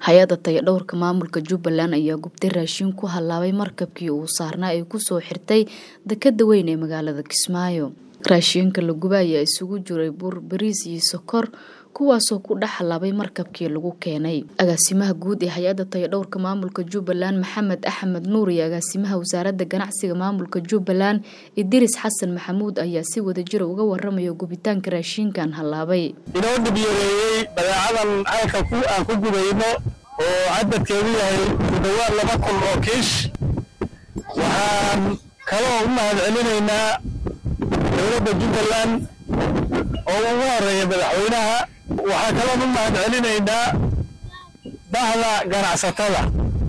hay-adda tayadhowrka maamulka jubbaland ayaa gubtay raashin ku hallaabay markabkii uu saarnaa ay kusoo xirtay dekada weyn ee magaalada kismaayo raashinka la guba ayaa isugu jiray bur bariis iyo sokor kuwaasoo ku dhex hallaabay markabkii lagu keenay agaasimaha guud ee hay-adda tayadhowrka maamulka jubbaland maxamed axmed nuur iyo agaasimaha wasaaradda ganacsiga maamulka jubbaland idiris xasan maxamuud ayaa si wadajira uga waramaya gubitaanka raashinkan hallaabay inoo dhibyareeyey badeecadan halka aan ku gubayno oo cadadkeedu yahay ku dhawaad laba kun oo kiish waxaan kaloo u mahad celinaynaa dowladda jubbaland oo ugu horeeya madaxweynaha waxaa kaloon u mahad celinaynaa bahda ganacsatada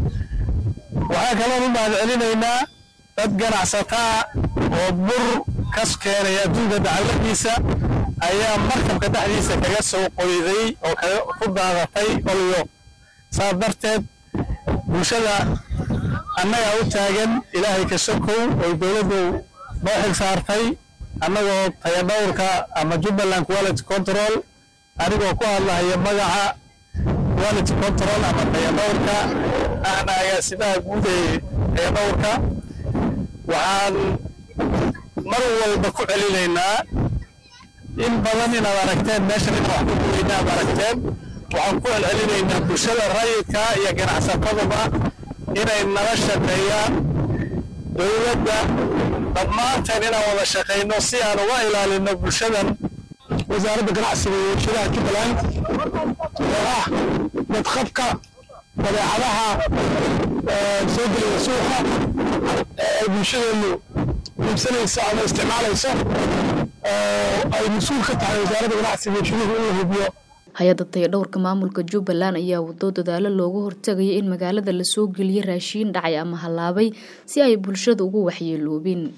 waxaa kaloon u mahad celinaynaa dad ganacsataa oo bur kas keenay adduunka dacaladiisa ayaa markabka dhexdiisa kaga soo qoyday oo ku daadatay olyo saas darteed bulshada annagaa u taagan ilaahay ka sokow oo dowladdu noo xig saartay annagoo tayadhowrka ama jubbaland quality control anigoo ku hadlahaya magaca quality control ama tayadhowrka ahna agaasimaha guud ee tayadhowrka waxaan mar walba ku celinaynaa in badan inaad aragteen meeshan in wax ku guweyna aad aragteen waxaan ku celcelinaynaa bulshada rayidka iyo ganacsatadaba inay nala shaqeeyaan dowladda dhammaanteen inaan wada shaqayno si aan uga ilaalino bulshadan wasaaradda ganacsiga iyo warshadaha jubbaland oo ah badqabka badeecadaha soo gelaya suuqa ee ay bulshadeenu iibsanayso ama isticmaalayso oo ay mas-uul ka tahay wasaaradda ganacsiga iyo warshaduhu in la hubiyo hay-adda tayadhowrka maamulka jubbaland ayaa wado dadaalo looga hortagaya in magaalada lasoo geliyo raashiin dhacay ama hallaabay si ay bulshada ugu waxyeeloobin